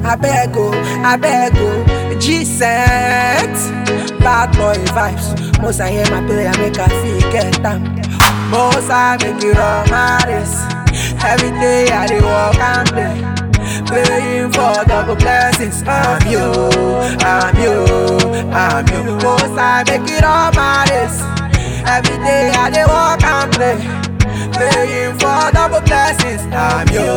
I beg oh, I beg oh. G-Set, bad boy vibes. Most I hear my prayer make I feel get them. Most I make it all my race. Every day I dey walk and play. Praying for double blessings. I'm you, I'm you, I'm you. Most I make it all my race. Every day I dey walk and play. Praying for double blessings. I'm you,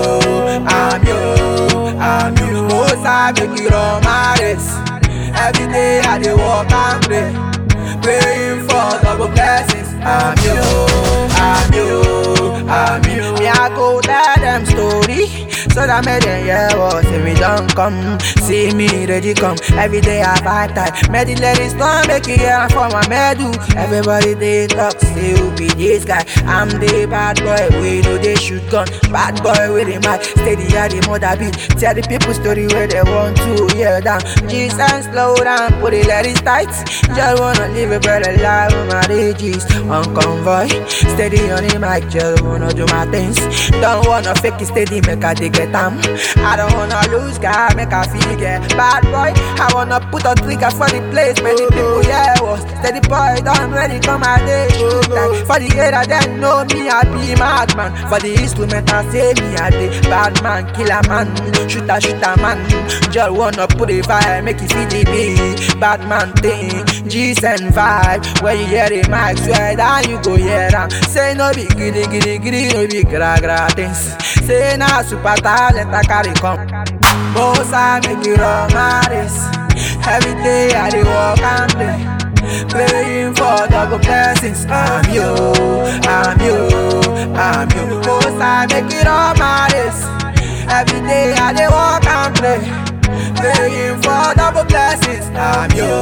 I'm you, I'm you. Most I make it all my race. Every day I dey walk and pray. Praying for double blessings. I'm you, I'm you, I'm you. Me I go tell them story. So that made them hear what say we don't come See me ready come Every day I fight time Made the ladies don't make it here for my medal Everybody they talk say who be this guy I'm the bad boy we know they shoot gun Bad boy with the mic Steady at the mother beat Tell the people story where they want to hear down Jesus slow down Put the ladies tight Just wanna live a better life with my DGs On convoy Steady on the mic Just wanna do my things Don't wanna fake it steady Make I dig get am. I don't wanna lose guy, make I feel get bad boy. I wanna put a trigger for the place, many people yeah was steady boy. Don't ready come my day shoot like for the area then know me I be madman. For the instrument I say me I the bad man, killer man, shooter shooter man. Just wanna put a vibe, make you feel the beat. Bad man thing, G's and vibe. When you hear the mic, swear that you go hear them. Say no be giddy giddy giddy, no be gra gra things. Say na super talent I carry come. Most I make it all my race. Every day I dey walk and play. Praying for double blessings. I'm you, I'm you, I'm you. Most I make it all my race. Every day I dey walk and play. Praying for double blessings. I'm you,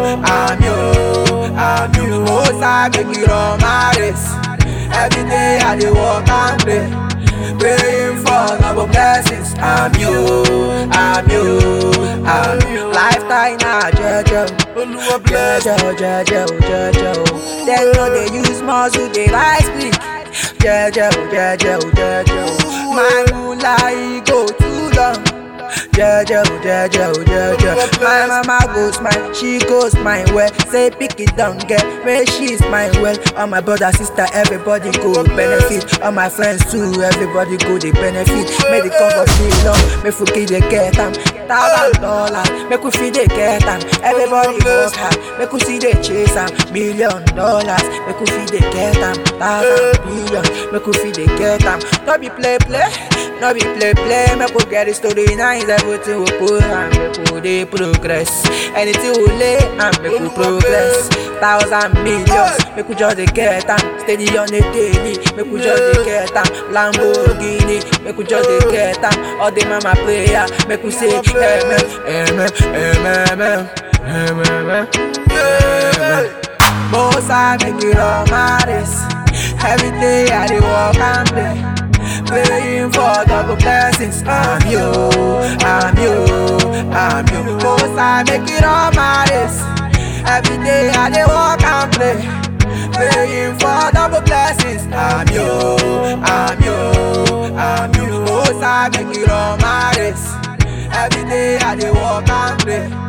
I'm you, I'm you. Most I make it all my race. Every day I dey walk and play. Praying for double blessings. I'm you, I'm you, I'm you. Lifetime now, Jojo. Jojo, Jojo, Jojo. They know they use muscle, they rise quick. Jojo, Jojo, Jojo. My moonlight go too long. Jojo, Jojo, Jojo. My mama goes mine, she goes mine well. Say pick it down, get where she's mine well. All my brother, sister, everybody go benefit. All my friends too, everybody go they benefit. Make the comfort feel long, make forget they get them. Thousand dollars, make we feel they get them. Everybody work hard, make we see they chase them. Million dollars, make we feel they get them. Thousand billion, make we feel they get them. Don't be play play, no be play play. Make we get the story nice, everything we put and make we dey progress. Anything we lay and make we progress. Thousand millions, make we just dey get them. Steady on the daily, make we just dey get them. Lamborghini, make we just dey get them. All the mama prayer, make we say amen, amen, amen, amen, amen. Most I make it all my race. Every day I dey walk and play. Praying for double blessings. I'm you, I'm you, I'm you. Most I make it all my race. Every day I dey walk and play. Praying for double blessings. I'm you, I'm you, I'm you. Most I make it all my race. Every day I dey walk and pray.